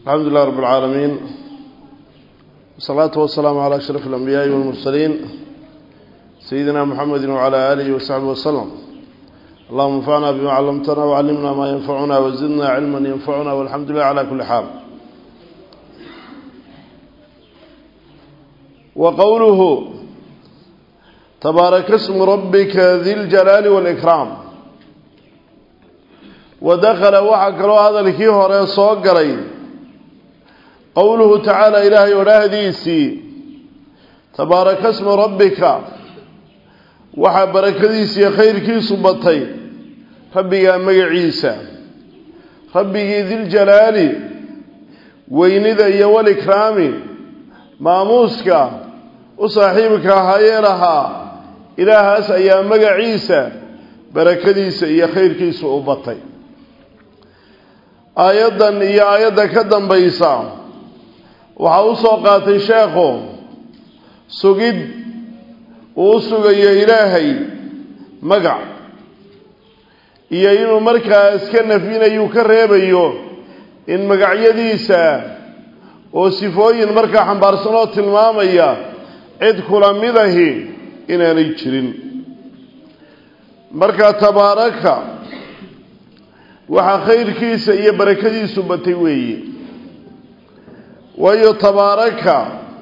الحمد لله رب العالمين والصلاة والسلام على أشرف الأنبياء والمرسلين سيدنا محمد وعلى آله وصحبه وسلم اللهم انفعنا بما علمتنا وعلمنا ما ينفعنا وزدنا علما ينفعنا والحمد لله على كل حال وقوله تبارك اسم ربك ذي الجلال والإكرام ودخل وحكروا هذا الكي هوري صوغري قوله تعالى إلهي ولهديسي تبارك اسم ربك وحا بركديسي خير كي صبتي ربك مقعيسى ربك ذي الجلال وينذا يوال إكرامي ماموسك وصاحبك هايلها إلهاس أيام مقعيسى barakadiisa iyo khayrkiisa u batay aayaddan iyo aayadda ka dambaysa waxaa u soo qaatay sheekhu sugid uu u sugayo ilaahay magac iyo inuu markaa iska nafyinayuu ka reebayo in magacyadiisa oo sifooyin markaa xambaarsan oo tilmaamaya cid kula mid ahi inaanay jirin marka tabaaraka waxaa khayrkiisa iyo barakadiisu batay weeye waayo tabaaraka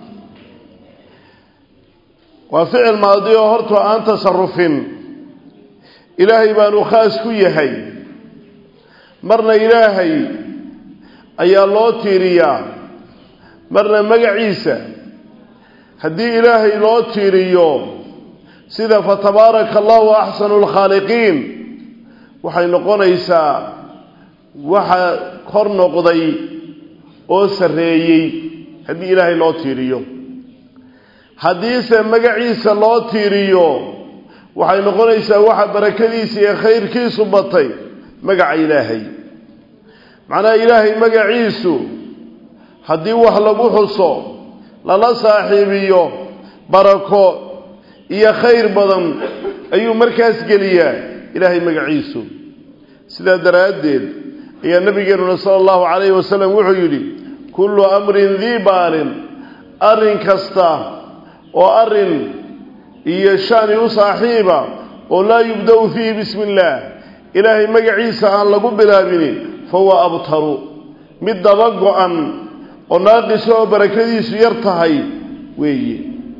waa ficil maadi oo horta aan tasarufin ilaahay baanu khaas ku yahay marna ilaahay ayaa loo tiiriyaa marna magaciisa haddii ilaahay loo tiiriyo sida fatabaaraka allahu axsanu lkhaaliqiin waxay noqonaysaa waxa kor noqday oo sarreeyey haddii ilaahay loo tiiriyo haddiise magaciisa loo tiiriyo waxay noqonaysaa waxa barakadiisa iyo khayrkiisu batay magaca ilaahay macnaha ilaahay magaciisu haddii wax lagu xuso lala saaxiibiyo barako iyo khayr badan ayuu markaas geliyaa ilaahay magaciisu sidaa daraaddeed ayaa nabigeenuna sala allahu calayhi wasalam wuxuu yidhi kullu amrin dii baalin arrin kasta oo arrin iyo shani u saaxiiba oo laa yubda-u fiihi bismi illaah ilaahay magaciisa aan lagu bilaabini fahuwa abtaru mid daba go-an oo naaqisa oo barakadiisu yar tahay weeye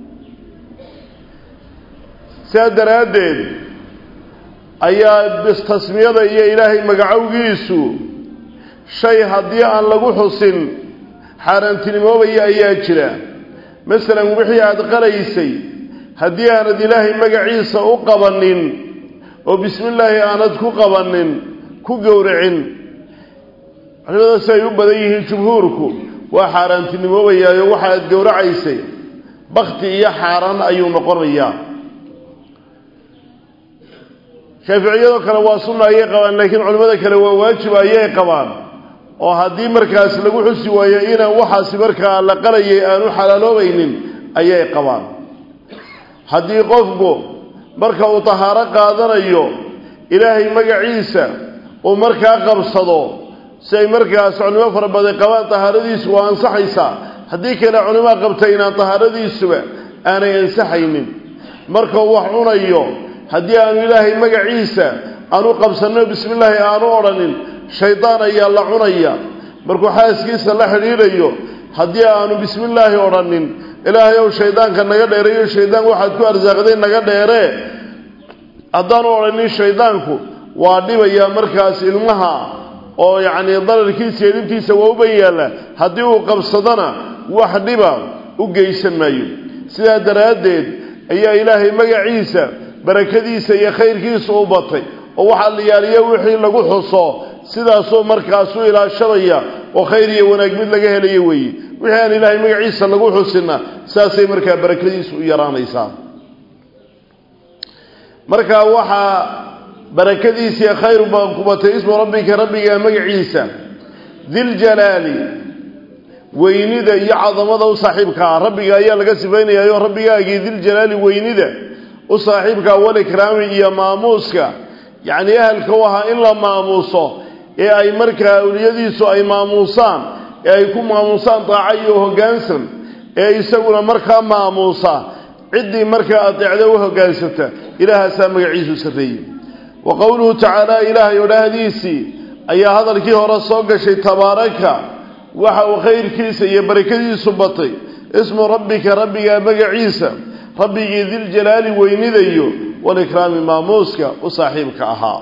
sidaa daraaddeed ayaa tasmiyada iyo ilaahay magacowgiisu shay haddii aan lagu xusin xaaraantinimoobaya ayaa jira masalan wixii aada qalaysay haddii aanad ilaahay magaciisa u qabanin oo bismillaahi aanad ku qabanin ku gowracin culimada si ay u badan yihiin jumhuurku waa xaaraantinimoobayaayo waxa aad gowracaysay bakti iyo xaaraan ayuu noqonayaa shaaficiyadoo kale waa sunna ayay qabaan laakiin culimmada kale waa waajib ayay qabaan oo haddii markaas lagu xusi waayo inaan waxaasi markaa la qalayay aanu xalaaloobaynin ayay qabaan haddii qofku marka uu tahaaro qaadanayo ilaahay magaciisa uu markaa qabsado si ay markaas culimo fara badan qabaan tahaaradiisu waa ansaxaysaa haddii kale culimaa qabta inaan tahaaradiisuba aanay ansaxaynin markuu wax cunayo haddii aanu ilaahay magaciisa aanu qabsanno bismi illaahi aanu odhanin shaydaan ayaa la cunaya markuu xaaskiisa la xidhiidhayo haddii aanu bismi illaahi odhanin ilaahay ow shaydaanka naga dheereeyo shaydaan waxaad ku arsaaqday naga dheeree haddaanu odhanin shaydaanku waa dhibayaa markaas ilmaha oo yacnii dalalkiisa iyo dhibtiisa waa u ban yaalla haddii uu qabsadona wax dhiba u geysan maayo sidaa daraaddeed ayaa ilaahay magaciisa barakadiisa iyo khayrkiisa u batay oo waxaa la yaaliya wixii lagu xuso sidaasoo markaasu ilaashanaya oo khayr iyo wanaag mid laga helaya weeye wixii aan ilaahay magaciisa lagu xusinna saasay markaa barakadiisu u yaraanaysaa markaa waxaa barakadiisa iyo khayr baan ku batay ismu rabbika rabbiga magaciisa diljalaali weynida iyo cadamada u saaxiibka ah rabbiga ayaa laga sifaynayayo rabbigaagii diljalaali weynida u saaxiibka walikraami iyo maamuuska yacni ahalka u ahaa in la maamuuso ee ay markaa awliyadiisu ay maamuusaan ee ay ku maamuusaan daaco iyo hoggaansan ee isaguna markaa maamuusa ciddii markaa adeecda u hoggaansata ilaahaasaa magaciisu sarreeyey wa qowluhu tacaala ilaahay odhaahdiisii ayaa hadalkii hore soo gashay tabaaraka waxa uu khayrkiisa iyo barakadiisu batay ismu rabbika rabbigaa magaciisa rabbigii diljalaali weynidayo walikraami maamuuska u saaxiibka ahaa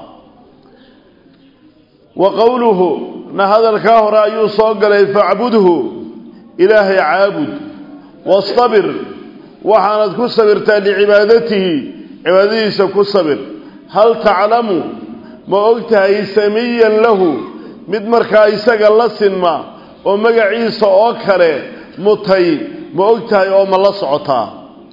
wa qowluhu na hadalkaa hore ayuu soo galay facbudhu ilaahay caabud wastabir waxaanad ku sabirtaa licibaadatihi cibaadadiisa ku sabir hal taclamu ma og tahay samiyan lahu mid markaa isaga la sinma oo magaciisa oo kale mutay ma og tahay oo ma la socotaa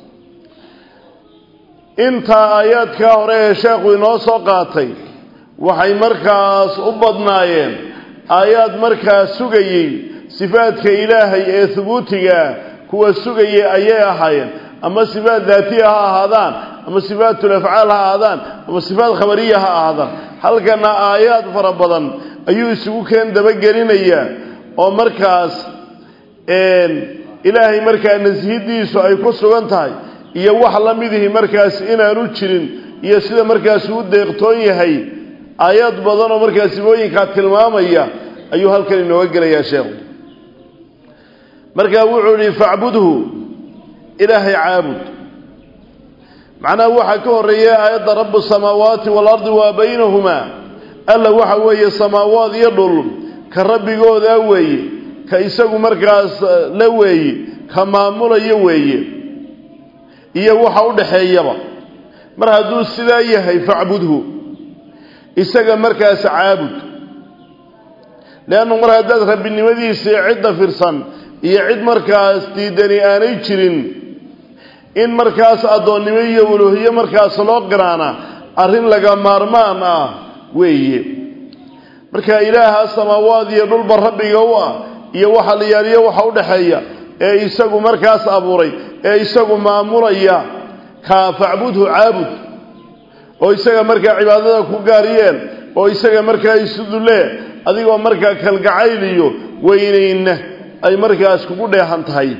intaa aayaadkaa hore ee sheekhu inoo soo qaatay waxay markaas u badnaayeen aayaad markaa sugayey sifaadka ilaahay ee hubuutigaa kuwa sugayay ayay ahaayeen ama sifaat daatiya ha ahaadaan ama sifaatul afcaal ha ahaadaan ama sifaat khabariya ha ahaadaan halkana aayaad fara badan ayuu isugu keen dabagelinayaa oo markaas ilaahay markaa nasihidiisu ay ku sugan tahay iyo wax la midihi markaas inaanu jirin iyo sida markaas uu deeqtoon yahay aayaad badan oo markaa sifooyinkaa tilmaamaya ayuu halkan inooga gelayaa sheekhu markaa wuxuu ihi facbudhu ilaahay caabud macnaha waxaa ka horeeya aayadda rabu samaawaati waalardi waa baynahumaa alla waxa weeye samaawaad iyo dhul ka rabbigoodaa weeye ka isagu markaas la weeye ka maamulayo weeye iyo waxa u dhaxeeyaba mar hadduu sidaa yahay facbudhu isaga markaas caabud leannu mar haddaad rabbinimadiisii cidda firsan iyo cid markaas diidani aanay jirin in markaas addoonnimo iyo uluuhiyo markaas loo qiraana arrin laga maarmaan ah weeye marka ilaaha samaawaad iyo dhulba rabbiga u ah iyo waxa la yaaliyo waxa u dhaxeeya ee isagu markaas abuuray ee isagu maamulaya kaa facbudhu caabud oo isaga markaa cibaadada ku gaariyeen oo isaga markaa isudulee adigoo markaa kalgacayl iyo weynayna ay markaas kugu dheehan tahay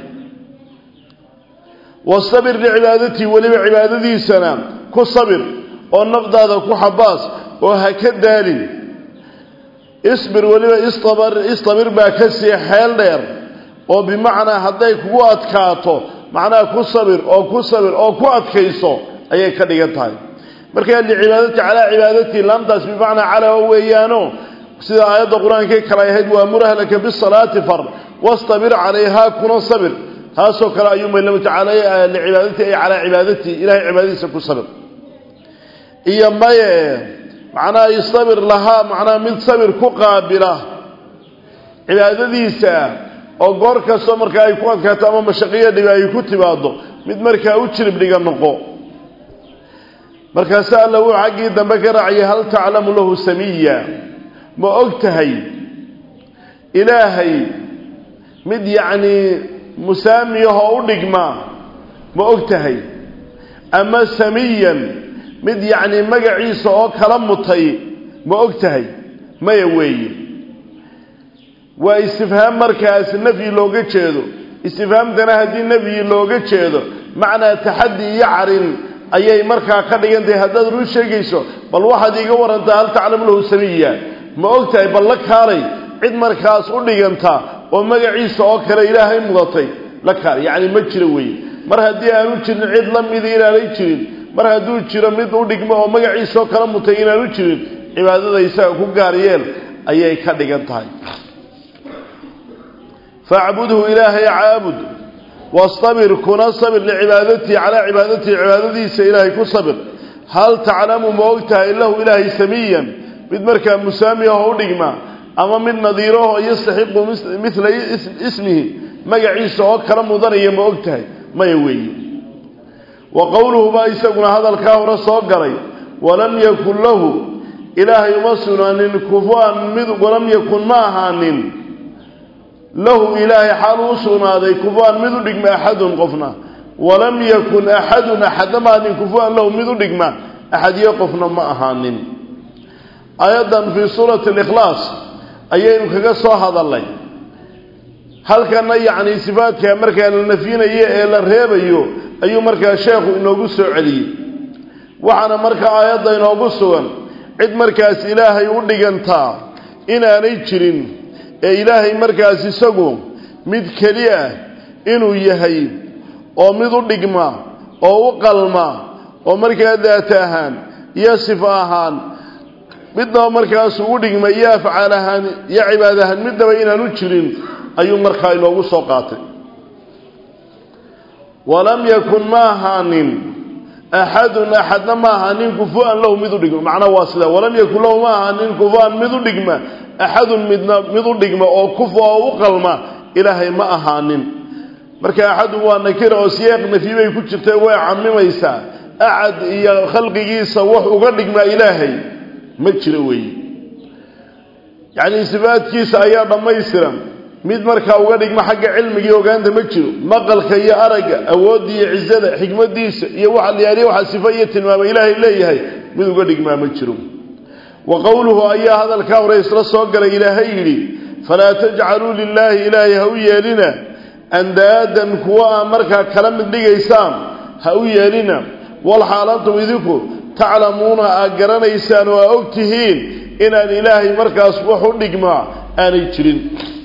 wastabir licibaadatii weliba cibaadadiisana ku sabir oo nafdaada ku xabaas oo ha ka daalin isbir weliba istabir istabir baa ka sii xeel dheer oo bimacnaa hadday kugu adkaato macnaha ku sabir oo ku sabir oo ku adkayso ayay ka dhigan tahay markaa licibaadati calaa cibaadatii laamtaas bimacnaa calaa weeyaano sida aayadda qur-aankay kale ahayd waamur ahlaka bisalaati far wastabir calayhaa kuna sabir taasoo kale ayuu maylama tacaala licibaadati ay calaa cibaadatii ilahay cibaadadiisa ku sabir iyo maye macnaha istabir lahaa macnaha mid sabir ku qaabila cibaadadiisa oo goor kastoo markaa ay ku adkaato ama mashaqiyo dhibi ay ku timaado mid markaa u jirib dhiga noqo markaase alla wuu xaggii dambe ka raaciyay hal taclamu lahu samiya ma og tahay ilaahay mid yacnii musaamiyahoo u dhigma ma og tahay ama samiyan mid yacnii magaciisa oo kala mutay ma og tahay maya weeye waa istifhaam markaas nafyi looga jeedo istifhaamtana haddii nafyi looga jeedo macnaa taxaddi iyo carin ayay markaa ka dhigan tahay haddaad run sheegayso bal waxaad iiga warantaa hal taclamu lahu samiya ma og tahay bal la kaalay cid markaas u dhiganta oo magaciisa oo kale ilaahay mudatay la kaalay yacni ma jiro weeye mar haddii aanu jirin cid la mida inaanay jirin mar hadduu jiro mid u dhigmo oo magaciisa oo kale mutay inaanu jirin cibaadada isaga ku gaar yeel ayay ka dhigan tahay facbudhu ilaahay caabud wastabir kuna sabir licibaadatii calaa cibaadatii cibaadadiisa ilaahay ku sabir hal taclamu ma og tahay lahu ilaahay samiyan mid markaa musaamiyaho u dhigma ama mid nadiiraho yastaxiqu mila ismihi magaciisa oo kala mudanaya ma og tahay maya weeye wa qowluhu baa isaguna hadalkaa hore soo galay walam yakun lahu ilaahay uma sugnaanin kufuan mid walam yakun ma ahaanin lahu ilaahay xaal u sugnaaday kufuan mid u dhigma axadun qofna walam yakun axadun axadna ma ahaanin kufuan lahu mid u dhigma axadiyo qofna ma ahaanin aayaddan fii suurati alikhlaas ayaynu kaga soo hadalnay halkana yacni sifaadka markaa la nafyinayo ee la reebayo ayuu markaa sheekhu inoogu soo celiyey waxaana markaa aayadda inoogu sugan cid markaas ilaahay u dhigantaa inaanay jirin ee ilaahay markaas isagu mid keli ah inuu yahay oo mid u dhigma oo u qalma oo markaa daata ahaan iyo sifo ahaan midnaba markaasuu u dhigma iyo afcaal ahaan iyo cibaad ahaan midnaba inaanu jirin ayuu markaa inoogu soo qaatay walam yakun ma ahaanin axadun axadna ma ahaanin kufu-an lahu mid u dhigma macnaa waa sidaa walam yakun lahu ma ahaanin kufu-an mid u dhigma axadun midna mid u dhigma oo kufu oo u qalma ilaahay ma ahaanin marka axadun waa nakira oo siyaaq nafyi bay ku jirta way camimaysaa axad iyo khalqigiisa wax uga dhigmaa ilaahay ma jiro weeye yacnii sifaadkiisa ayaa dhammaystiran mid markaa uga dhigma xagga cilmiga iyo ogaanta ma jiro maqalka iyo aragga awoodda iyo cizada xikmadiisa iyo waxa layaaliya waxa sifo iyo tilmaama ilaahay leeyahay mid uga dhigmaa ma jiro wa qowluhu ayaa hadalkaa hore isla soo galay ilaahay yidhi falaa tajcaluu lilaahi ilaahay ha u yeelina andaadan kuwa aa markaa kala mid dhigaysaan ha u yeelina walxaal antum idinku taclamuuna aad garanaysaan oo aa og tihiin inaan ilaahay markaas wax u dhigmaa aanay jirin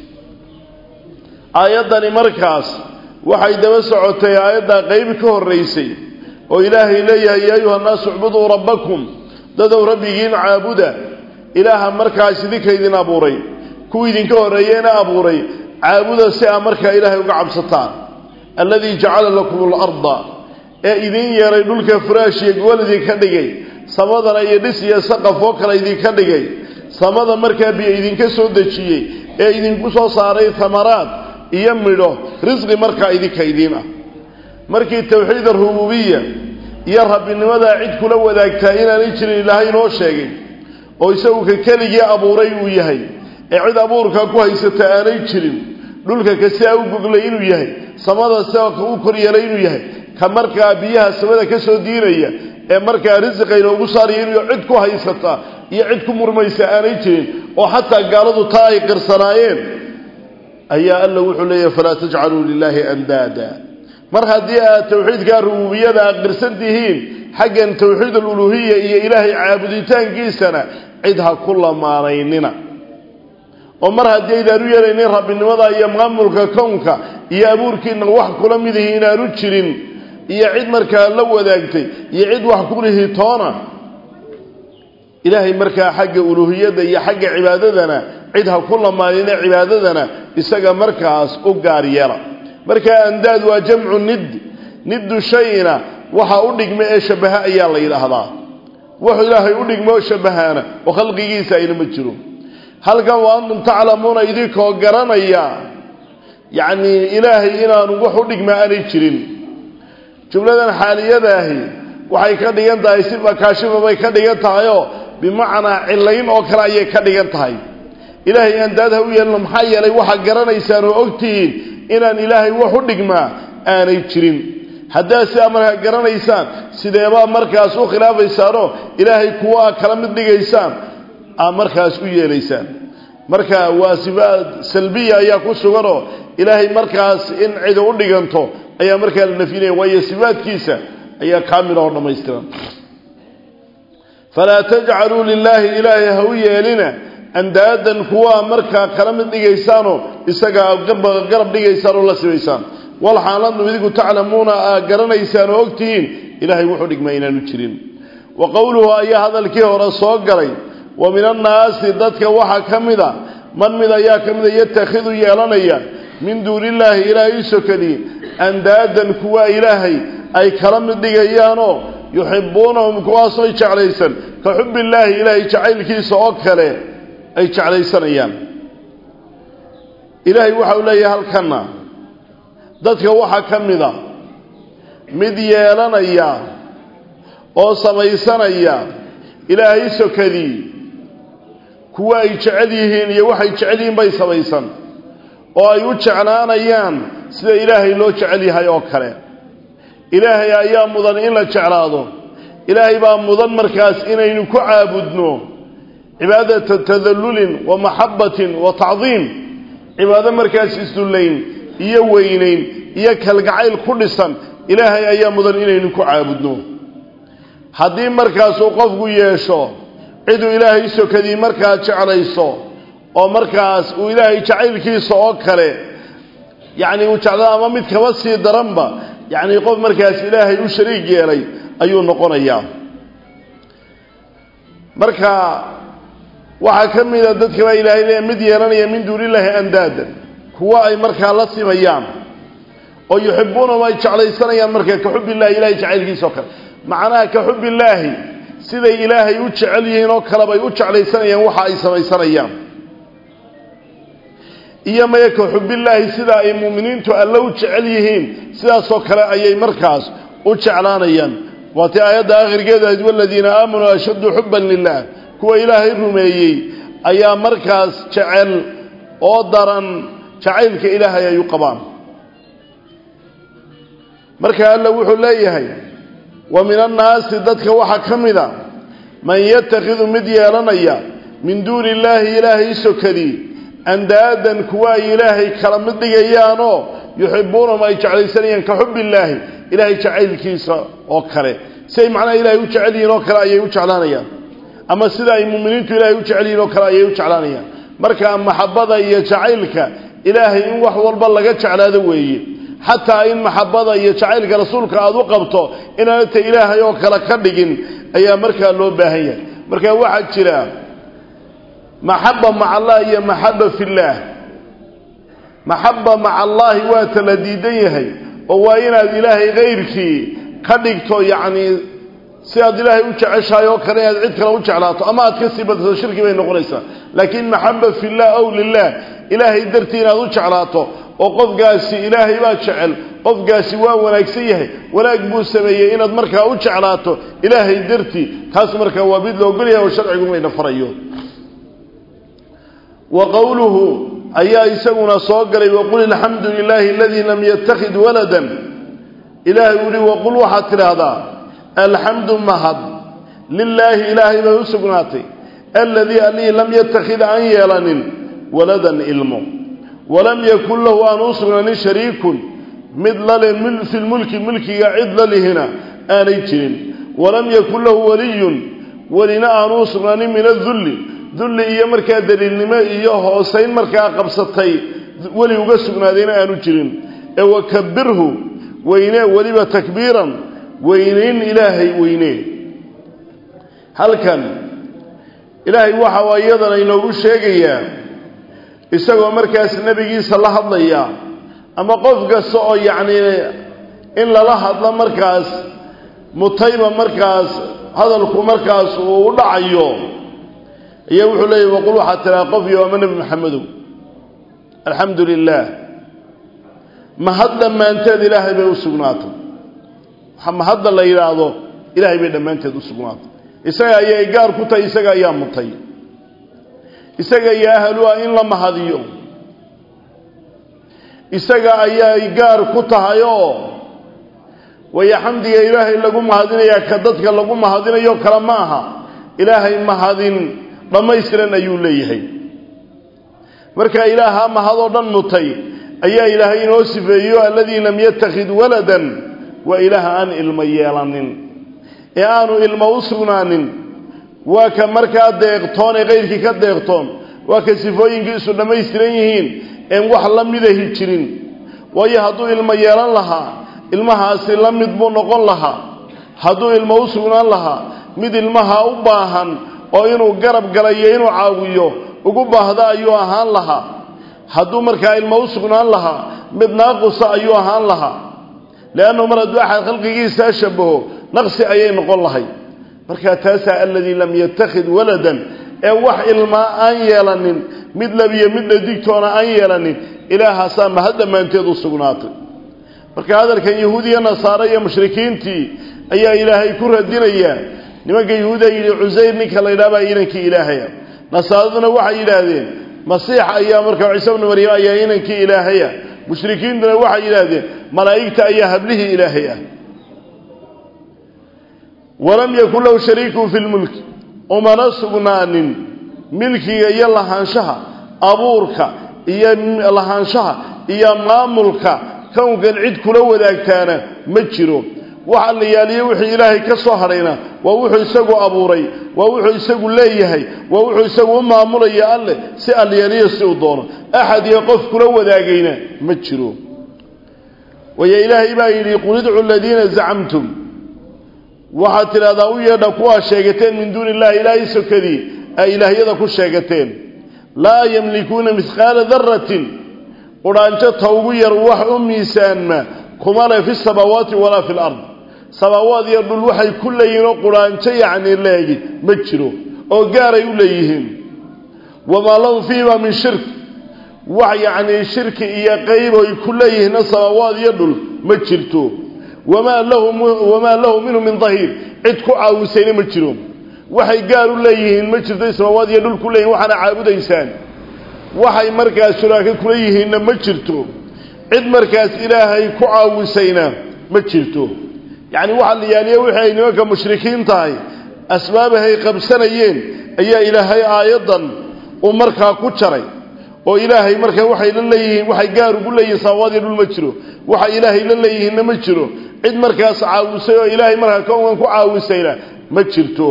aayaddani markaas waxay daba socotay aayaddaa qeyb ka horraysay oo ilaahay leeyahay yaa ayuha nnaasu icbuduu rabbakum dadow rabbigiin caabuda ilaaha markaas idinka idin abuuray kuwa idinka horreeyeena abuuray caabuda si aa markaa ilaahay uga cabsataan alladii jacala lakum alarda ee idin yeeray dhulka furaashiya gobol idinka dhigay samadana iyo dhis iyo saqaf oo kale idinka dhigay samada markaa biyo idinka soo dejiyey ee idinku soo saaray tamaraad iyo midho risqi markaa idinka idiin ah markii tawxiid arububiya iyo rabbinimadaa cid kula wadaagtaa inaanay jirin ilaahay inoo sheegay oo isagu ka keligii abuuray uu yahay ee cid abuurka ku haysata aanay jirin dhulka ka sidaa u goglay inuu yahay samada sidaa u kor yeelay inuu yahay ka markaa biyaha samada ka soo diinaya ee markaa risiqa inoogu saaraya inuu cid ku haysata iyo cid ku murmaysa aanay jirin oo xataa gaaladu taa ay qirsanaayeen ayaa alla wuxuu leeyahay falaa tajcaluu lilaahi andaada mar haddii aad tawxiidkaa rububiyada aad qirsan tihiin xaggan tawxiid aluluhiya iyo ilaahay caabuditaankiisana cid ha ku lamaanaynina oo mar haddii aydaan u yeelaynin rabbinimada iyo maamulka kownka iyo abuurkiina wax kula mid ihi inaanu jirin iyo cid markaa la wadaagtay iyo cid wax kulihi toona ilaahay markaa xagga uluhiyadda iyo xagga cibaadadana cid ha ku lamaanina cibaadadana isaga markaas u gaar yeela markaa andaad waa jamcu nid niddu shayna waxa u dhigma ee shabaha ayaa la yidhaahdaa wax ilaahay u dhigma oo shabahaana oo khalqigiisa ayna ma jiro halkan wa antum taclamuuna idinkoo garanaya yacnii ilaahay inaanu wax u dhigma aanay jirin jumladan xaaliyadaahi waxay ka dhigan tahay si makaashifa bay ka dhigan tahayoo bimacnaa cilayn oo kale ayay ka dhigan tahay ilaahay andaad ha u yeelno maxaa yeelay waxaad garanaysaan oo ogtihiin inaan ilaahay wax u dhigmaa aanay jirin haddaad sidaa markaa garanaysaan sideebaa markaas u khilaafaysaanoo ilaahay kuwa a kala mid dhigaysaan aad markaas u yeelaysaan marka waa sifaad salbiya ayaa ku suganoo ilaahay markaas in cida u dhiganto ayaa markaa la nafyinaya waayo sifaadkiisa ayaa kaamila oo dhammaystiran falaa tajcaluu lilaahi ilaahay ha u yeelina andaadan kuwaa markaa kala mid dhigaysaanoo isagaa garab dhigaysaan oo la sibaysaan walxaaladnu idinku taclamuuna aad garanaysaan oo ogtihiin ilaahay wuxuu dhigmaa inaanu jirin wa qowluhu ayaa hadalkii hore soo galay wa min annaasi dadka waxaa ka mida man mid ayaa ka mida yatakhidu yeelanaya min duunillaahi ilaahay sokadii andaadan kuwa ilaahay ay kala mid dhigayaanoo yuxibuunahum kuwaasooy jeclaysan ka xubbillaahi ilaahay jacaylkiisa oo kale ay jeclaysanayaan ilaahay waxa uu leeyahay halkanna dadka waxaa ka mida mid yeelanaya oo samaysanaya ilaahay sokadii kuwa ay jecel yihiin iyo waxay jecel yihiin bay samaysan oo ay u jeclaanayaan sida ilaahay loo jecel yahay oo kale ilaahay ayaa mudan in la jeclaado ilaahay baa mudan markaas inaynu ku caabudno cibaadata tadallulin wa maxabbatin wa tacdiim cibaado markaas isdullayn iyo weynayn iyo kalgacayl ku dhisan ilaahay ayaa mudan inaynu ku caabudno haddii markaasuu qofku yeesho ciduu ilaahay sokadii markaa jeclayso oo markaas uu ilaahay jacaylkiisa oo kale yacni uu jeclaa ama mid kaba sii daranba yacni qof markaas ilaahay u shariig yeelay ayuu noqonayaa marka waxaa ka mid a dadka baa ilaahay leeya mid yeelanaya min duunillaahi andaadan kuwo ay markaa la simayaan oo yuxibuunahum ay jeclaysanayaan markaa ka xubillahi ilahay jacaylkiisa oo kale macnaha ka xubbillaahi siday ilaahay u jecel yihiin oo kalebay u jeclaysanayaan waxa ay samaysanayaan iyo maya ka xubbillaahi sida ay muuminiintu alle u jecel yihiin sidaasoo kale ayay markaas u jeclaanayaan waatii aayadda akhirkeeda ahayd waladiina aamanuu ashaddu xubban lilah kuwa ilaahay rumeeyey ayaa markaas jecel oo daran jacaylka ilaahay ay u qabaan marka alla wuxuu leeyahay wa min annaasi dadka waxaa ka mid a man yatakhidu mid yeelanaya min duuni illaahi ilaahay sokadii andaadan kuwa ay ilaahay kala mid dhigayaanoo yuxibuunahum ay jeclaysanayaan ka xubbillaahi ilaahay jacaylkiisa oo kale si ay macnaha ilaahay u jecel yihiin oo kale ayay u jeclaanayaan ama sida ay muuminiintu ilaahay u jecel yihiin oo kale ayay u jeclaanayaan marka maxabada iyo jacaylka ilaahay in wax walba laga jeclaado weeye xataa in maxabada iyo jacaylka rasuulka aada u qabto inaanata ilaahay oo kale ka dhigin ayaa markaa loo baahan yahay marka waxaa jira maxaba maca allah iyo maxaba fillaah maxaba maca allaahi waa tala diidan yahay oo waa inaad ilaahay kayrkii ka dhigto yacni si aad ilaahay u jeceshahay oo kale inaad cid kale u jeclaato ama aad ka sii badsato shirki bay noqonaysaa laakiin maxaba fillah ow lilah ilaahay dartii inaad u jeclaato oo qofkaasi ilaahay baa jecel qofkaasi waa wanaagsan yahay wanaag buu sameeyey inaad markaa u jeclaato ilaahay dartii taas markaa waa mid la ogolyahay oo sharcigu mayna farayo wa qowluhu ayaa isaguna soo galay waqul alxamdu lilaahi aladii lam yattakhid waladan ilaahay uu yihi waqul waxaad tidhaahdaa alxamdu mahad lilaahi ilaahay bay u sugnaatay aladii allihii lam yattakhid aan yeelanin waladan ilmo walam yakun lahu aan u sugnaanin shariikun mid lale fi lmulki mulkiga cid lalihina aanay jirin walam yakun lahu waliyun welina aanu u sugnaanin min adulli dulli iyo markaa daliilnimo iyo hoosayn markaa qabsatay weli uga sugnaadayna aanu jirin ee wakabirhu weynee weliba takbiiran weynayn ilaahay weynee halkan ilaahay waxa iyadana inoogu sheegayaa isagoo markaas nebigiisa la hadlaya ama qof kasta oo yacnii in lala hadlo markaas mutayba markaas hadalku markaas uu u dhacayo ayaa wuxuu leeyahy waqul waxaad tiraa qof iyo ama nebi maxamedow alxamdu lilaah mahad dhammaanteed ilaahay bay u sugnaatay mahadda la yidhaahdo ilaahay bay dhammaanteed u sugnaatay isaga ayay gaar ku tahay isaga ayaa mutay isaga iyo ahlu ah in la mahadiyo isaga ayay gaar ku tahay oo waya xamdiga ilaahay lagu mahadinayaa ka dadka lagu mahadinayo kale ma aha ilaahay mahadin dhammaystiran ayuu leeyahay marka ilaaha mahadoo dhan mutay ayaa ilaahay inoo sifeeyo alladii lam yattakhid waladan waa ilaaha aan ilmo yeelanin ee aanu ilmo u sugnaanin waa ka markaa deeqtoon ee kayrkii ka deeqtoon waa ka sifooyinkiisu dhammaystiran yihiin een wax la midahi jirin waayo hadduu ilmo yeelan lahaa ilmahaasi la mid buu noqon lahaa hadduu ilmo u sugnaan lahaa mid ilmaha u baahan oo inuu garab galayo inuu caawiyo ugu baahda ayuu ahaan lahaa hadduu markaa ilmo u sugnaan lahaa mid naaqusa ayuu ahaan lahaa leannahu mar hadduu axad khalqigiisaa shabaho naqsi ayay noqon lahay markaa taasaa aladii lam yattakhid waladan ee wax ilmaa aan yeelanin mid labiyo midna digtoona aan yeelanin ilaahaasaa mahad dhammaanteed u sugnaatay marka hadalkan yahuud iyo nasaare iyo mushrikiintii ayaa ilaahay ku radinayaa nimanka yahuuda yidhi cusayr ninka la ydhaha baa inankii ilaahaya nasaaraduna waxay yidhaahdeen masiix ayaa markaa ciise bnu maryam ayaa inankii ilaahaya mushrikiintuna waxay yidhaahdeen malaa'igta ayaa hablihii ilaahay ah walam yakun lahu shariikun fi lmulki umana sugnaanin milkiga iyo lahaanshaha abuurka iyo lahaanshaha iyo maamulka kownkan cid kula wadaagtaana ma jiro waxa la yaaliyo wixii ilaahay ka soo hadhayna waa wuxuu isagu abuuray waa wuxuu isagu leeyahay waa wuxuu isagu u maamulaya alleh si alyaaliyo si uu doono axad iyo qof kula wadaagayna ma jiro waya ilaahay baa yidhi qul idcu aladiina zacamtum waxaad tidhahdaa u yeedha kuwaa sheegateen min duuni illahi ilaahay sokadii ay ilaahyada ku sheegateen laa yamlikuuna mihqaala daratin qudhaanjo ta ugu yar wax u miisaanma kuma leh fi samaawaati walaa fi lard samaawaad iyo dhul waxay ku leeyihiin oo qudhaanjo yacni leegi ma jiro oo gaaray u leeyihiin wamaa lahum fiihimaa min shirk wax yacnii shirki iyo qayb oy ku leeyihiinna samaawaad iyo dhul ma jirto wamaa lahu wamaa lahu minhu min dahiir cid ku caawisayna ma jiro waxay gaar u leeyihiin ma jirto samaawaad iyo dhul ku leeyihin waxaana caabudaysaan waxay markaas shuraako kula yihiinna ma jirto cid markaas ilaahay ku caawisayna ma jirto yacni waxaa la yaaliya wixii ay nimanka mushrikiin tahay asbaabahay qabsanayeen ayaa ilaahay aayaddan uu markaa ku jaray oo ilaahay markaa waxay la leeyihiin waxay gaar ugu leeyihiin samaawaad iyo dhul ma jiro waxa ilaahay la leeyihiinna ma jiro cid markaas caawisay oo ilaahay markaa kownkan ku caawisayna ma jirto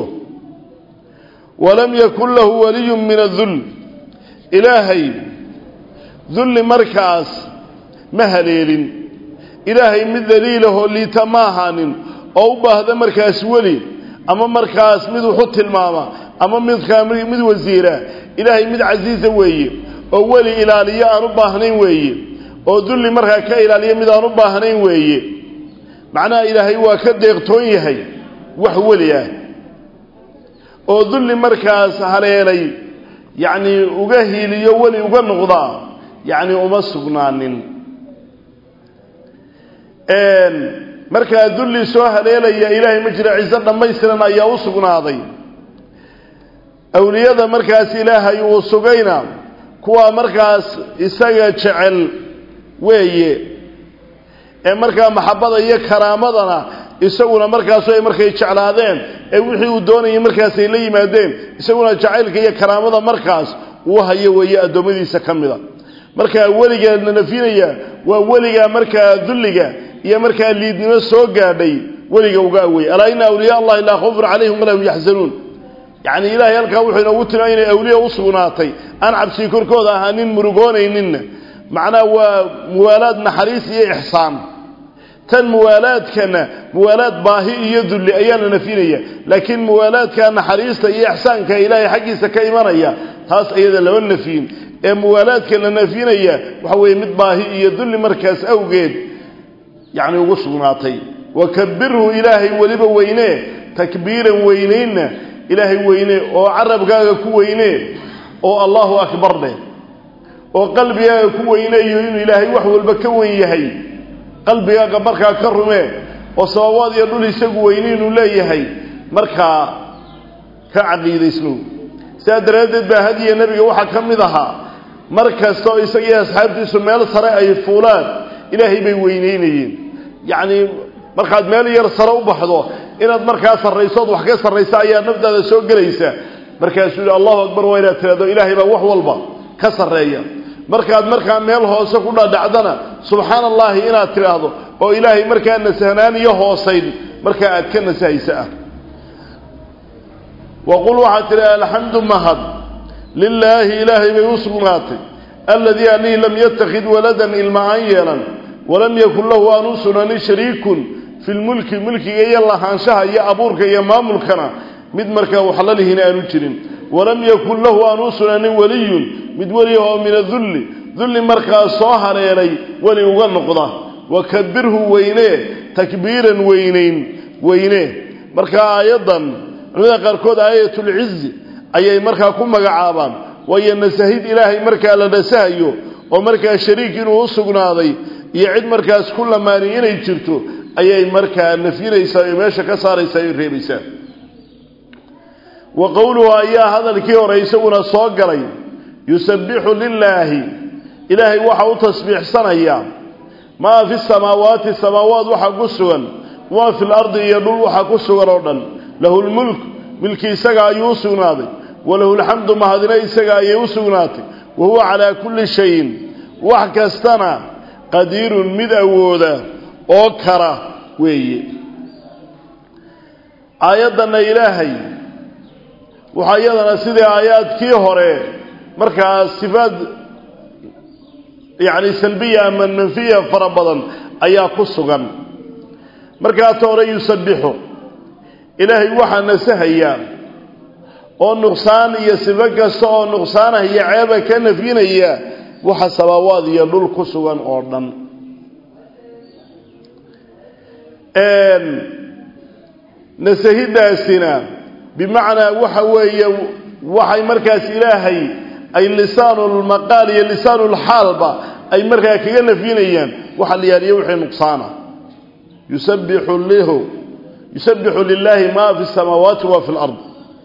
walam yakun lahu waliyun min adull ilaahay dulli markaas ma haleelin ilaahay mid daliilahoo liita ma ahaanin oo u baahda markaas weli ama markaas mid wuxu tilmaama ama midkaa mid wasiira ilaahay mid casiisa weeye oo weli ilaaliyo aan u baahnayn weeye oo dulli markaa ka ilaaliyo mid aan u baahnayn weeye macnaha ilaahay waa ka deeqtoon yahay wax weli ah oo dulli markaas haleelay yacnii uga hiiliyo weli uga noqdaa yacni uma sugnaanin markaa dulli soo haleelaya ilaahay ma jira ciso dhammaystiran ayaa u sugnaaday awliyada markaas ilaahay uu sugayna kuwaa markaas isaga jecel weeye ee markaa maxabada iyo karaamadana isaguna markaasu ay markay jeclaadeen ee wixii uu doonayay markaas ay la yimaadeen isaguna jacaylka iyo karaamada markaas uu hayo weeye addoommadiisa ka mida markaa weligaa la nafinaya waa weligaa markaa dulliga iyo markaa liidnimo soo gaadhay weliga uga awey alaa ina awliyaa allahi laa khawfun calayhim walaa hum yaxzanuun yacni ilaahay halkaa wuxuu inoogu tilmaamay inay awliya u sugnaatay aan cabsii korkooda ahaa nin murugoonayninna macnaha waa muwaalaad naxariis iyo ixsaan tan muwaalaadkana muwaalaad baahi iyo dulli ayaa la nafinaya laakiin muwaalaadka naxariista iyo ixsaanka ilaahay xaggiisa ka imanaya taas iyada lama nafiyin ee muwaalaadka la nafinaya waxa weeye mid baahi iyo dulli markaas awgeed yacni ugu sugnaatay wakabirhu ilaahay weliba weynee takbiiran weynaynna ilaahay weyne oo carabkaaga ku weyne oo allahu akbar dheh oo qalbigaaga ku weyneeyo inuu ilaahay wax walba ka wen yahay qalbigaaga markaa ka rumee oo sababaad iyo dhul isagu weyne inuu leeyahay markaa ka caqiidaysno sidaa daraaddeed baa hadiya nebiga waxaa ka mid ahaa mar kastoo isagii asxaabtiisu meel sare ay fuulaan ilaahay bay weyneynayeen yacnii markaad meel yar sare u baxdo inaad markaa sarraysood wax ka sarraysa ayaa naftaada soo gelaysa markaasuu yihi allahu akbar waa inaad tiraado ilaahay baa wax walba ka sarreeya markaad markaa meel hoose ku dhadhacdana subxaana allaahi inaad tidhaahdo oo ilaahay markaa nasahnaan iyo hoosayn markaa aad ka nasahaysa ah waqul waxaad tidhi alxamdu mahad lilaahi ilaahay bay u sugnaatay aladii alihii lam yattakhid waladan ilma aan yeelan walam yakun lahu aan u sugnanin shariikun fi lmulki mulkiga iyo lahaanshaha iyo abuurka iyo maamulkana mid markaa waxlalihina aanu jirin walam yakun lahu aan u sugnanin weliyun mid weli oo min adulli dulli markaa soo hareeray weli uga noqda wakabirhu weynee takbiiran weynayn weyne markaa aayaddan culimada qaarkood aayatulcizi ayay markaa ku magacaabaan waayo nasahid ilaahay markaa la nasahayo oo markaa shariik inuu u sugnaaday iyo cid markaas ku lamaani inay jirto ayay markaa nafyinaysaa oo meesha ka saaraysaa o reebaysaa wa qowluhu ayaa hadalkii hore isaguna soo galay yusabbixu lilaahi ilaahay waxa u tasbiixsanayaa maa fi samaawaati samaawaat waxa ku sugan maa fi lardi iyo dhul waxa ku sugan oo dhan lahu lmulk milki isaga ayuu u sugnaaday walahu lxamdu mahadina isaga ayay u sugnaatay wa huwa calaa kulli shayin wax kastana qadiirun mid awooda oo kara weeye aayaddanna ilaahay waxaa iyadana sidii aayaadkii hore markaa sifaad yacni salbiya ama manfiya fara badan ayaa ku sugan markaata hore yusabbixu ilaahay waxaa nasahayaa oo nuqsaan iyo sifo kasta oo nuqsaanah iyo ceeba ka nafyinaya waxa samaawaad iyo dhul ku sugan oo dhan nasahidaasina bimacnaa waxa weeye waxay markaas ilaahay ay lisaanulmaqaal iyo lisaanulxaalba ay markaa kaga nafyinayaan waxa la yaaliyo wixii nuqsaana yusabbixu lahu yusabbixu lilaahi maa fi samaawaati wa fi lard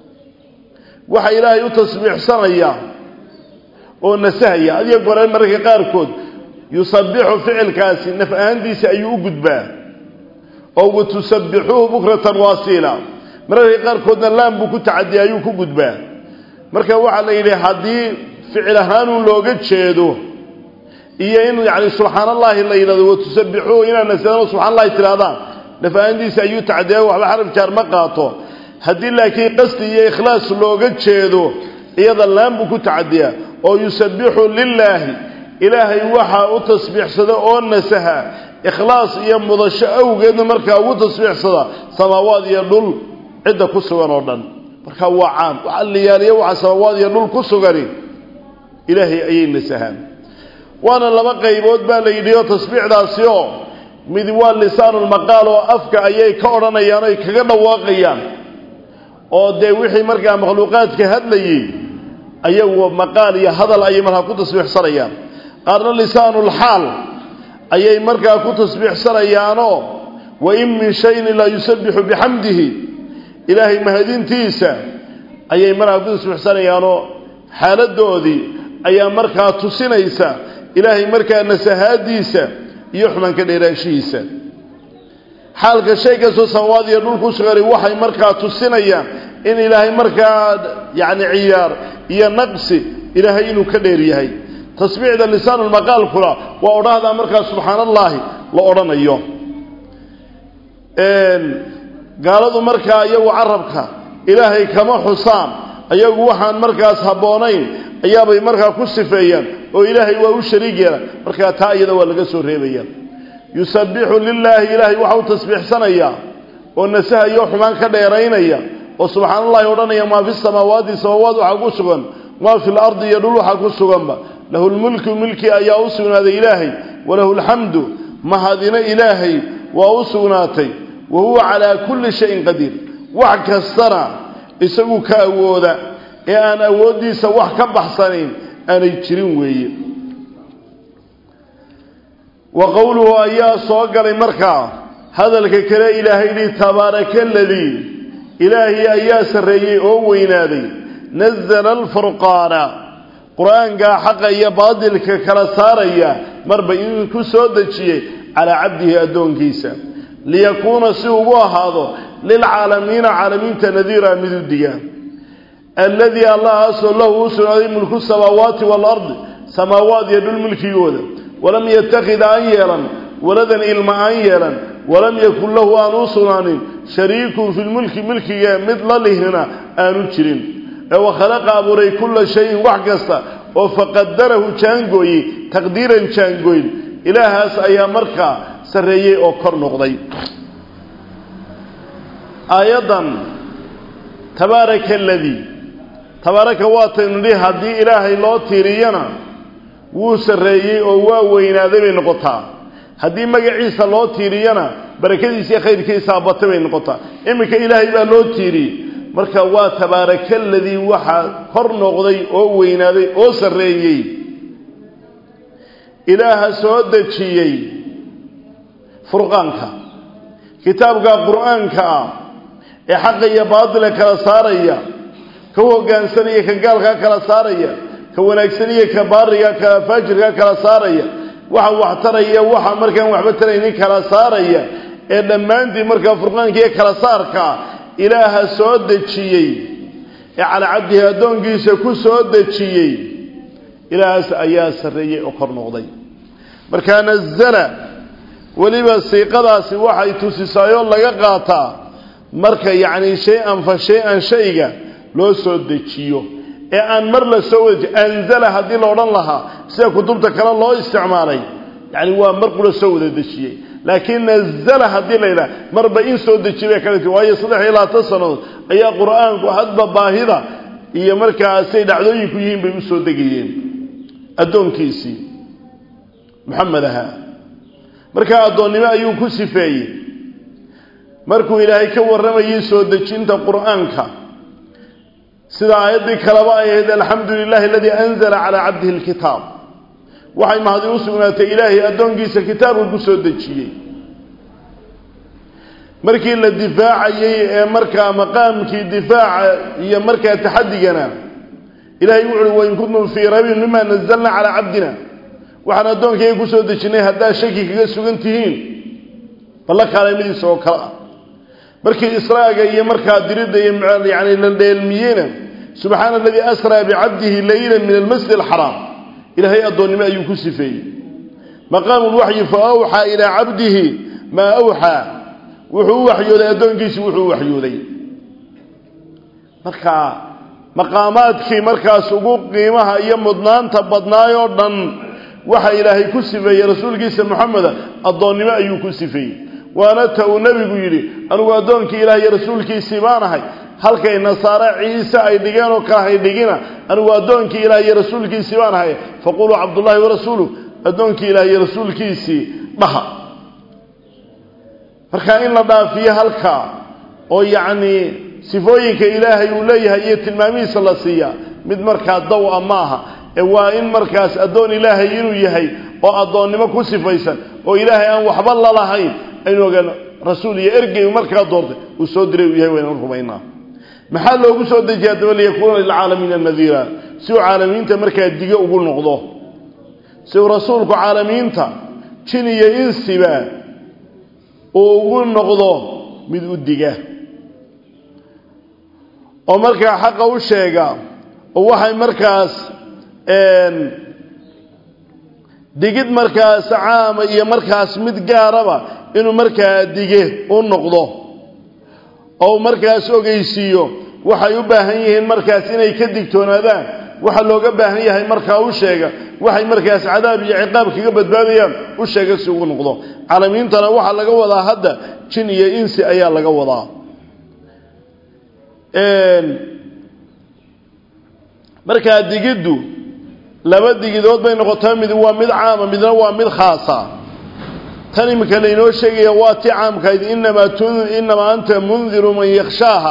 waxa ilaahay u tasbiixsanaya oo nasahaya adiga gore mararka qaarkood yusabbixu ficilkaasi naf ahaantiisa ayuu u gudbaa oo watusabbixuuhu bukratan waasiila mararka qaarkoodna laan buu ku tacadiya ayuu ku gudbaa marka waxaa la yidhi haddii ficil ahaanun looga jeedo iyo in yani subxaan allahi la yidhahdo watusabbixuuhu inaad nasadaan subxan allahi tidhahdaan naf ahaantiisa ayuu tacadiya waxba xaraf jaar ma qaato haddii laakiin qasdi iyo ikhlaas looga jeedo iyada laan buu ku tacadiyaa oo yusabbixu lilaahi ilaahay waxaa u tasbiixsada oo nasaha ikhlaas iyo mudasho awgeedna markaa ugu tasbiixsada samaawaad iyo dhul cidda ku sugan oo dhan marka waa caam waxaa la yaaliya waxa samaawaad iyo dhul ku sugani ilaahay ayay nasahaan waana laba qaybood baa la yidhi oo tasbiixdaasi oo mid waa lisaanulmaqaal oo afka ayay ka odhanayaan oy kaga dhawaaqayaan oo dee wixii markaa makhluuqaadka hadlayey ayagu maqaal iyo hadal ayay markaa ku tasbiixsanayaan qaarna lisaanulxaal ayay markaa ku tasbiixsanayaanoo wa in min shayin laa yusabbixu bixamdihi ilaahay mahadintiisa ayay markaa ku tasbiixsanayaanoo xaaladoodii ayaa markaa tusinaysa ilaahay markaa nasahaadiisa iyo xumaanka dheeraanshihiisa xaalka shay kastoo samawaad iyo dhul ku sugani waxay markaa tusinayaan in ilaahay markaa yacni ciyaar iyo naqsi ilaahay inuu ka dheer yahay tasbiixda lisaanulmaqaalkuna waa odhahdaa markaa subxaan allaahi la odhanayo gaaladu markaa iyagu carabka ilaahay kama xusaan iyagu waxaan markaas habboonayn ayaabay markaa ku sifeeyaan oo ilaahay waa u shariig yeelan markaa taa iyada waa laga soo reebaya yusabbixu lilaahi ilaahay waxa u tasbiixsanaya oo nasahayo xumaan ka dheeraynaya oo subxaan allahi odhanaya maa fi samaawaati samaawaad waxaa ku sugan maa fi lardi iyo dhul waxaa ku suganba lahu lmulku milki ayaa u sugnaaday ilaahay walahu alxamdu mahadina ilaahay waa u sugnaatay wa huwa calaa kulli shayin qadiir wax kastana isagu ka awooda ee aan awooddiisa wax ka baxsanayn aanay jirin weeye wa qowluhu ayaa soo galay markaa hadalka kale ilaahay yidhi tabaaraka aladii ilaahay ayaa sarreeyey oo weynaaday nazala alfurqaana qur-aankaa xaqa iyo baadilka kala saaraya marba inuu ku soo dejiyey calaa cabdihi addoonkiisa liyakuuna si ugu ahaado lilcaalamiina caalamiinta nadiira mid u diga alladii allahaasoo lahu u sugnaaday mulku samaawaati waalardi samaawaad iyo dhul milkigooda walam yatakid aan yeelan waladan ilma aan yeelan walam yakun lahu aan u sugnaanin shariikun fi lmulki milkiga mid la lihnina aanu jirin ee wakhalaqa abuuray kulla shayin wax kasta oo faqadarahu jaangooyey taqdiiran jaangooyn ilaahaas ayaa markaa sarreeyey oo kor noqday aayaddan tabaaraka aladii tabaaraka waataynu nihi haddii ilaahay loo tiiriyana wuu sarreeyey oo waa weynaaday bay noqotaa haddii magaciisa loo tiiriyana barakadiisa iyo khayrkiisaa batay bay noqotaa iminka ilaahay baa loo tiiriyey marka waa tabaaraka aladii waxaa kor noqday oo weynaaday oo sarreeyey ilaaha soo dejiyey furqaanka kitaabka qur-aanka ah ee xaqa iyo baatila kala saaraya ka u hoggaansanaya ka gaalkaa kala saaraya ka wanaagsanaya ka baariga ka faajirka kala saaraya waxa wax taraya waxa markaan waxba taraynin kala saaraya ee dhammaantii markaa furqaankiiyo kala saarkaa ilaaha soo dejiyey ee calaa cabdihi addoonkiisa ku soo dejiyey ilaahaas ayaa sarreeyey oo kor noqday markaa nazala weliba siiqadaasi waxay tusisaayoo laga qaataa marka yacni shay-an fa shay-an shayga loo soo dejiyo ee aan mar la soo wadaji anzala haddii la odhan lahaa sida kutubta kale loo isticmaalay yacni waa mar kula soo wada dejiyey laakiin nazala haddii la yidhaha marba in soo dejiye bay kale ti waayo saddex iyo labaatan sannadood ayaa qur-aanku hadba baahida iyo markaasay dhacdooyinku yihiin bay u soo degayeen addoonkiisii maxamed ahaa markaa addoonnimo ayuu ku sifeeyey markuu ilaahay ka warramayay soo dejinta qur-aanka sida aayaddii kaleba ay ahayd alxamdu lilahi aladii anzala calaa cabdihi alkitaab waxay mahadi u sugnaatay ilaahay addoonkiisa kitaabka ku soo dejiyey markii la difaacayey ee markaa maqaamkii difaaca iyo markaa taxadigana ilahay wuxu uhi wain kuntum fii raybin mima nazalna calaa cabdina waxaan addoonkayga ku soo dejinnay haddaad shaki kaga sugan tihiin balla kaalamidiisa oo kale ah markii israaga iyo markaa diridda iyo yani la dheelmiyeyna subxaana aladii asraa bicabdihi laylan min almasjid alxaraam ilaahay addoonnimo ayuu ku sifeeyey maqaamu lwaxyi fa awxaa ilaa cabdihi maa awxaa wuxuu u waxyooday addoonkiisii wuxuu u waxyooday marka maqaamaadkii markaas ugu qiimaha iyo mudnaanta badnaayoo dhan waxa ilaahay ku sifeeyey rasuulkiisa moxameda addoonnimo ayuu ku sifeeyey waana ta uu nebigu yidhi anugu addoonkii ilaah iyo rasuulkiisii baan ahay halkay nasaare ciise ay dhigeen oo kale hay dhigina anigu addoonkii ilaah iyo rasuulkiisii baan ahay faquluu cabdullaahi warasuuluh addoonkii ilaah iyo rasuulkiisii dhaha marka in la dhaafiyo halkaa oo yacnii sifooyinka ilaahay uu leeyahay iyo tilmaamihiisa la siiyaa mid markaa daw-a ma aha ee waa in markaas addoon ilaahay inuu yahay oo addoonnimo ku sifaysan oo ilaahay aan waxba lalahayn aynu ogaan rasuul iyo ergey markaa doortay uu soo diray uu yahay waynan rumaynaa maxaa loogu soo dejiya daba liyakuuna lilcaalamiina nadiira si uu caalamiinta markaa dige ugu noqdo si uu rasuulku caalamiinta jin iyo insiba uu ugu noqdo mid u diga oo markaa xaqa u sheega oo waxay markaas digid markaas caama iyo markaas mid gaaraba inuu markaa dige u noqdo oo markaas ogeysiiyo waxay u baahan yihiin markaas inay ka digtoonaadaan waxa looga baahan yahay markaa u sheega waxay markaas cadaab iyo ciqaab kaga badbaadayaan u sheega si ugu noqdo caalamiintana waxaa laga wadaa hadda jin iyo insi ayaa laga wadaa markaa digiddu laba digidood bay noqotaa mid waa mid caama midna waa mid khaasa tan iminka laynoo sheegaya waa ti caamkayd inamaa inamaa anta mundiru man yakshaaha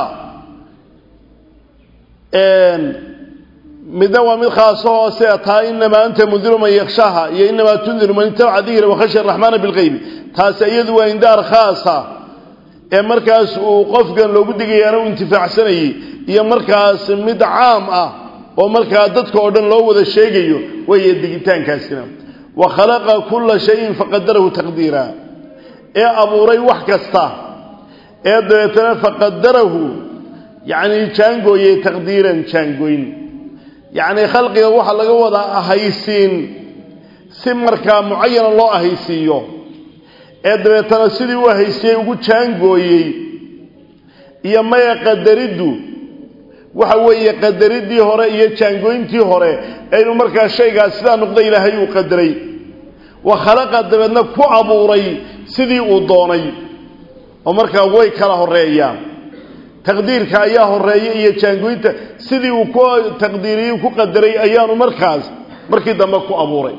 midna waa mid khaaso hoose taa inamaa anta mundiru man yakshaaha iyo inamaa tundiru man itabaca dikra wakhashya araxmaana bilqeybi taasi iyadu waa indaar khaasa ee markaas uu qofkan loogu digayaana u intifaacsanayey iyo markaas mid caam ah oo markaa dadka oo dhan loo wada sheegayo weeye digitaankaasina wa khalaqa kulla shayin faqadarahu taqdiira ee abuuray wax kasta ee dabeetana faqadarahu yacni jaangooyey taqdiiran jaangoyn yacni khalqiga waxaa laga wadaa ahaysiin si markaa mucayana loo ahaysiiyo ee dabeetana sidii u ahaysiyey ugu jaangooyey iyo maya qadariddu waxa weeye qadaridii hore iyo jaangooyntii hore ee inuu markaa shaygaas sidaa noqda ilaahay uu qadaray wa khalaqa dabeedna ku abuuray sidii uu doonay oo markaa way kala horeeyaan taqdiirka ayaa horeeya iyo jaangooynta sidii uu ku taqdiiriyey ku qadaray ayaanu markaas markii dambe ku abuuray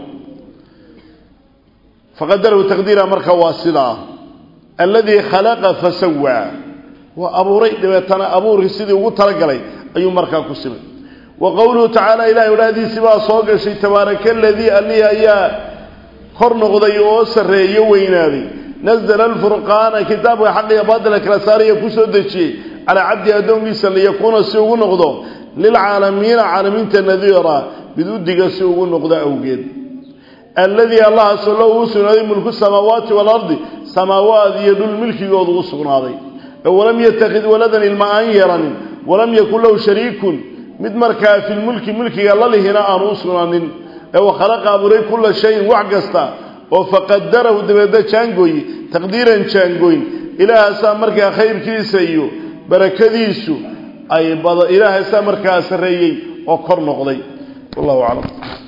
faqadarahu taqdiira marka waa sidaa alladii khalaqa fasawaa waa abuuray dabeetana abuurkii sidii ugu talagalay ayuu markaa ku simay wa qowluhu tacaala ilahay odhahdiisii baa soo gashay tabaaraka aladii allihii ayaa kor noqday oo sarreeyo weynaaday nazla alfurqaana kitaabka xaqiga baatila kala saaraya ku soo dejiyey calaa cabdi addoonkiisa liyakuuna si ugu noqdo lilcaalamiina caalamiinta nadiira mid u diga si ugu noqdo awgeed alladii allahaasoo lahu uu sugnaaday mulku samaawaati waalardi samaawaad iyo dhul milkigoodu u sugnaaday walam yatakid waladan ilma aan yeelanin walam yakun lahu shariikun mid markaa filmulki mulkiga la lihina aanu u sugnaanin ee wa khalaqa abuuray kulla shayin wax kasta oo faqadarahu dabeedna jaangooye taqdiiran jaangooyn ilaahaasaa markaa khayrkiisa iyo barakadiisu ay bada ilaahaasaa markaa sarreeyey oo kor noqday wallahu aclam